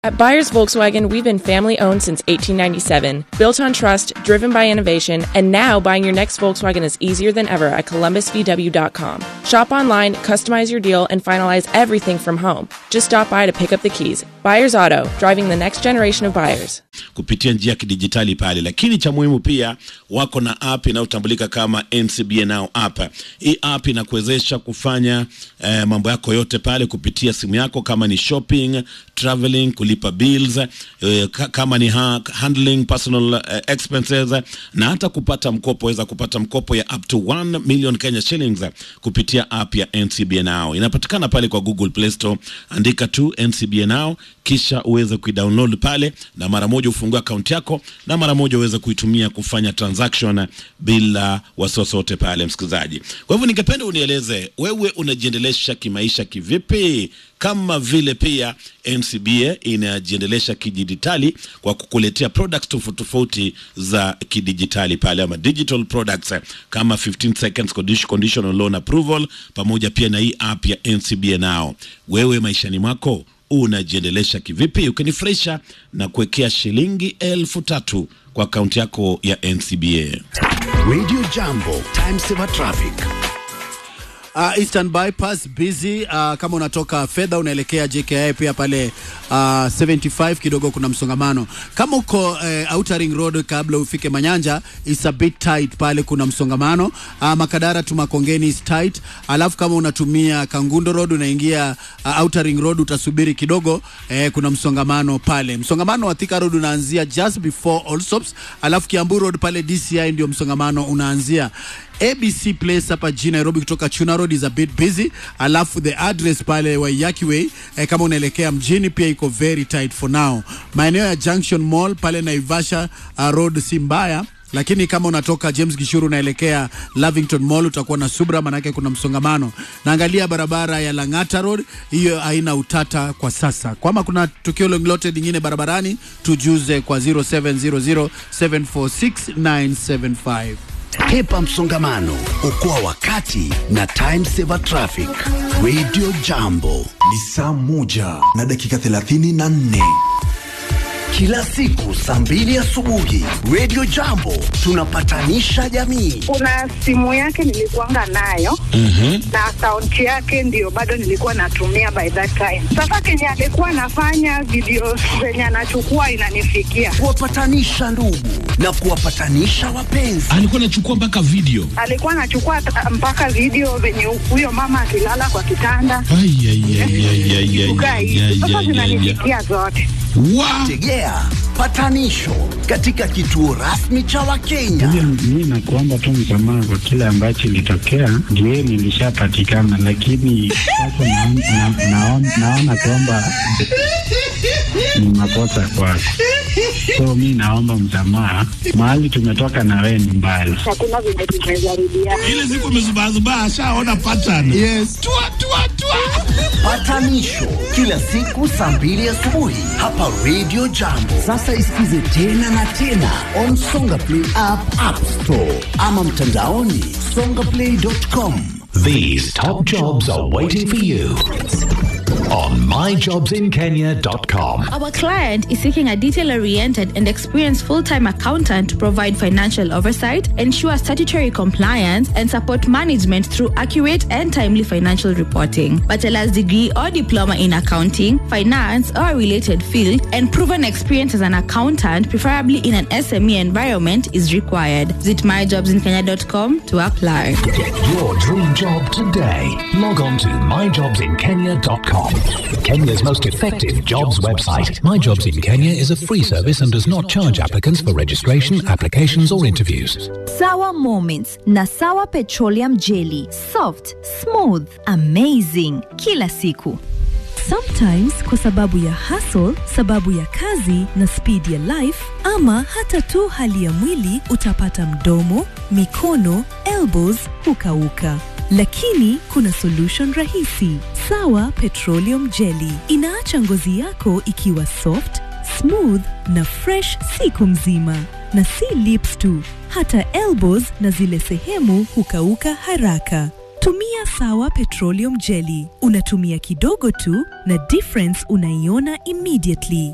At Buyers Volkswagen, we've been family owned since 1897, built on trust, driven by innovation, and now buying your next Volkswagen is easier than ever at columbusvw.com. Shop online, customize your deal, and finalize everything from home. Just stop by to pick up the keys. Buyers Auto, driving the next generation of buyers. kupitia njia ya kidijitali pale, lakini cha muhimu pia wako na app inayotambulika kama NCBA Now app. Hii app inakuwezesha kufanya eh, mambo yako yote pale kupitia simu yako, kama ni shopping, traveling, kulipa bills eh, ka, kama ni ha, handling personal eh, expenses na hata kupata mkopo. Waweza kupata mkopo ya up to 1 million Kenya shillings kupitia app ya NCBA Now. Inapatikana pale kwa Google Play Store, andika tu NCBA Now kisha uweze kuidownload pale na mara moja ufungue akaunti yako na mara moja uweze kuitumia kufanya transaction bila wasiwasi wote pale, msikilizaji. Kwa hivyo ningependa unieleze wewe unajiendelesha kimaisha kivipi, kama vile pia NCBA inajiendelesha kidijitali kwa kukuletea products tofauti tofauti za kidijitali pale, ama digital products kama 15 seconds condition- conditional loan approval, pamoja pia na hii app ya NCBA Now. Wewe maishani mwako unajiendelesha kivipi? Ukinifurahisha na kuwekea shilingi elfu tatu kwa akaunti yako ya NCBA. Radio Jambo, time saver traffic. Uh, Eastern Bypass busy. Uh, kama unatoka fedha unaelekea JKI pia pale uh, 75 kidogo kuna msongamano. Kama uko uh, Outer Ring Road kabla ufike Manyanja is a bit tight pale kuna msongamano. Uh, Makadara tu Makongeni is tight. Alafu kama unatumia Kangundo Road unaingia uh, Outer Ring Road utasubiri kidogo eh, kuna msongamano pale. Msongamano wa Thika Road unaanzia just before Allsops. Alafu Kiambu Road pale DCI ndio msongamano unaanzia. ABC Place hapa jijini Nairobi kutoka Chuna Road is a bit busy, alafu the address pale Waiyaki Way eh, kama unaelekea mjini pia iko very tight for now. Maeneo ya Junction Mall pale Naivasha uh, Road si mbaya lakini kama unatoka James Gishuru unaelekea Lavington Mall utakuwa na subra, manake kuna msongamano. Naangalia barabara ya Lang'ata Road, hiyo haina utata kwa sasa. Kama kuna tukio lolote lingine barabarani, tujuze kwa 0700746975. Hepa msongamano, okoa wakati na time saver traffic. Radio Jambo ni saa moja na dakika thelathini na nne kila siku saa mbili asubuhi. Radio Jambo tunapatanisha jamii. kuna simu yake nilikuanga nayo na akaunti yake ndio bado nilikuwa natumia by that time. Sasa kenye alikuwa anafanya video zenye anachukua inanifikia, Kuwapatanisha ndugu na kuwapatanisha wapenzi. Alikuwa anachukua mpaka video. alikuwa anachukua ta- mpaka video venye huyo mama akilala kwa kitanda Ai, ai, ai, ai, ai, ai, kukaa ai, hivi. ai, Sasa ai, ai, ai. zinanifikia zote. Wa- Tegea patanisho katika kituo rasmi cha Wakenya. Mi nakuomba tu msamaha kwa kile ambacho ilitokea, ndio nilishapatikana, lakini sasa naon- na- naon- naona kwamba ni makosa kwako, so mi naomba msamaha. Mahali tumetoka na wewe ni mbali. Hakuna venye tumejaribiana. ile siku amezubazubaa ashaona pattern. Yes. Tua, tua, tua. Patanisho kila siku saa mbili asubuhi hapa Radio Jambo. Sasa isikize tena na tena on Songa Play app, App Store ama mtandaoni songaplay.com. These top jobs are waiting for you on myjobsinkenya.com. Our client is seeking a detail oriented and experienced full time accountant to provide financial oversight, ensure statutory compliance, and support management through accurate and timely financial reporting. Bachelor's degree or diploma in accounting, finance, or a related field, and proven experience as an accountant, preferably in an SME environment, is required. Visit myjobsinkenya.com to apply. Get your dream job today. Log on to myjobsinkenya.com. Kenya's most effective jobs website. My Jobs in Kenya is a free service and does not charge applicants for registration, applications, or interviews. Sawa Moments na Sawa Petroleum Jelly. Soft, smooth, amazing. Kila siku. Sometimes kwa sababu ya hustle, sababu ya kazi na speed ya life ama hata tu hali ya mwili utapata mdomo, mikono, elbows hukauka. Lakini kuna solution rahisi. Sawa Petroleum Jelly inaacha ngozi yako ikiwa soft, smooth na fresh siku mzima. Na si lips tu, hata elbows na zile sehemu hukauka haraka. Tumia Sawa Petroleum Jelly. Unatumia kidogo tu na difference unaiona immediately.